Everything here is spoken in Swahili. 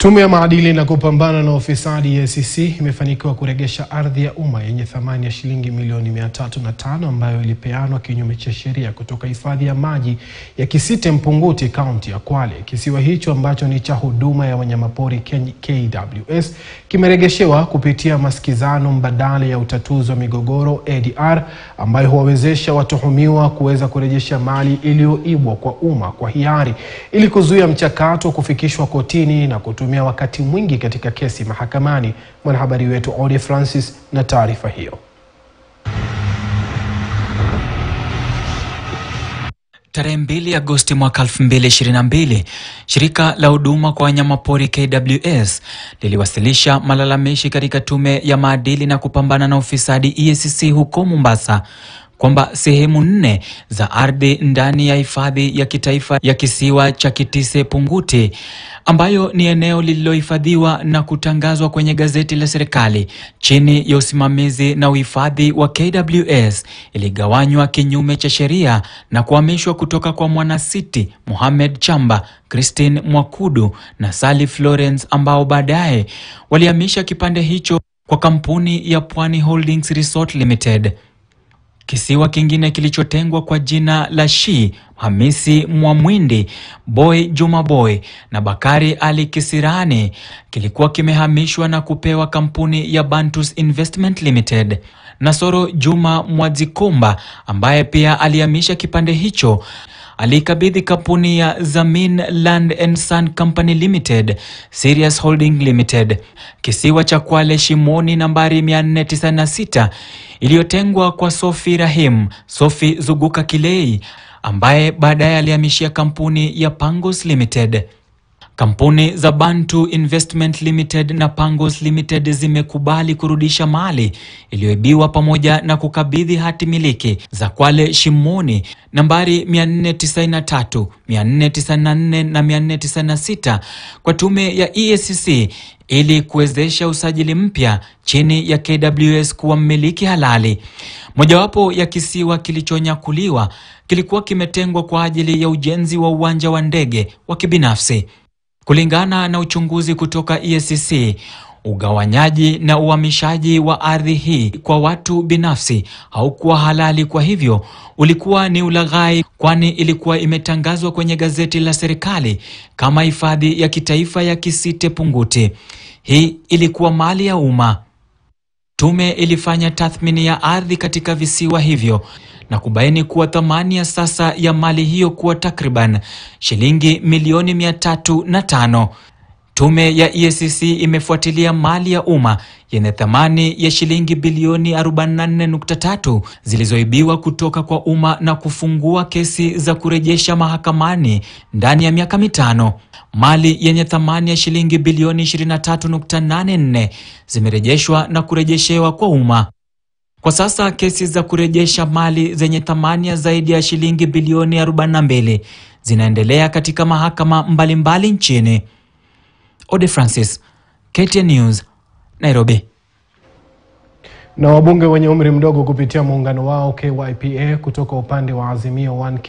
Tume ya maadili na kupambana na ufisadi EACC imefanikiwa kuregesha ardhi ya umma yenye thamani ya shilingi milioni mia tatu na tano ambayo ilipeanwa kinyume cha sheria kutoka hifadhi ya maji ya Kisite Mpunguti, kaunti ya Kwale. Kisiwa hicho ambacho ni cha huduma ya wanyamapori KWS kimeregeshewa kupitia masikizano mbadala ya utatuzi wa migogoro ADR, ambayo huwawezesha watuhumiwa kuweza kurejesha mali iliyoibwa kwa umma kwa hiari ili kuzuia mchakato wa kufikishwa kotini na kutumia wakati mwingi katika kesi mahakamani. Mwanahabari wetu Ode Francis na taarifa hiyo. Tarehe 2 Agosti mwaka 2022, shirika la huduma kwa wanyamapori KWS liliwasilisha malalamishi katika tume ya maadili na kupambana na ufisadi EACC huko Mombasa kwamba sehemu nne za ardhi ndani ya hifadhi ya kitaifa ya kisiwa cha Kitise Punguti ambayo ni eneo lililohifadhiwa na kutangazwa kwenye gazeti la serikali chini ya usimamizi na uhifadhi wa KWS iligawanywa kinyume cha sheria na kuhamishwa kutoka kwa Mwanasiti Mohamed Chamba, Christine Mwakudu na Sally Florence ambao baadaye walihamisha kipande hicho kwa kampuni ya Pwani Holdings Resort Limited. Kisiwa kingine kilichotengwa kwa jina la Shi Hamisi Mwamwindi, Boy Juma Boy na Bakari Ali Kisirani kilikuwa kimehamishwa na kupewa kampuni ya Bantus Investment Limited. Nasoro Juma Mwadzikomba ambaye pia alihamisha kipande hicho alikabidhi kampuni ya Zamin Land and Sun Company Limited, Sirius Holding Limited. Kisiwa cha Kwale Shimoni nambari 496 iliyotengwa kwa Sofi Rahim, Sofi Zuguka Kilei ambaye baadaye alihamishia kampuni ya Pangos Limited. Kampuni za Bantu Investment Limited na Pangos Limited zimekubali kurudisha mali iliyoibiwa pamoja na kukabidhi hati miliki za Kwale Shimoni nambari 493, 494 na 496 kwa tume ya EACC ili kuwezesha usajili mpya chini ya KWS kuwa mmiliki halali. Mojawapo ya kisiwa kilichonyakuliwa kilikuwa kimetengwa kwa ajili ya ujenzi wa uwanja wa ndege wa kibinafsi. Kulingana na uchunguzi kutoka EACC, ugawanyaji na uhamishaji wa ardhi hii kwa watu binafsi haukuwa halali, kwa hivyo ulikuwa ni ulaghai, kwani ilikuwa imetangazwa kwenye gazeti la serikali kama hifadhi ya kitaifa ya Kisite Punguti. Hii ilikuwa mali ya umma. Tume ilifanya tathmini ya ardhi katika visiwa hivyo na kubaini kuwa thamani ya sasa ya mali hiyo kuwa takriban shilingi milioni mia tatu na tano. Tume ya EACC imefuatilia mali ya umma yenye thamani ya shilingi bilioni 44.3 zilizoibiwa kutoka kwa umma na kufungua kesi za kurejesha mahakamani ndani ya miaka mitano. Mali yenye thamani ya shilingi bilioni 23.84 zimerejeshwa na kurejeshewa kwa umma. Kwa sasa kesi za kurejesha mali zenye thamani ya zaidi ya shilingi bilioni 42 zinaendelea katika mahakama mbalimbali mbali nchini. Ode Francis, KTN News, Nairobi. Na wabunge wenye umri mdogo kupitia muungano wao KYPA kutoka upande wa Azimio 1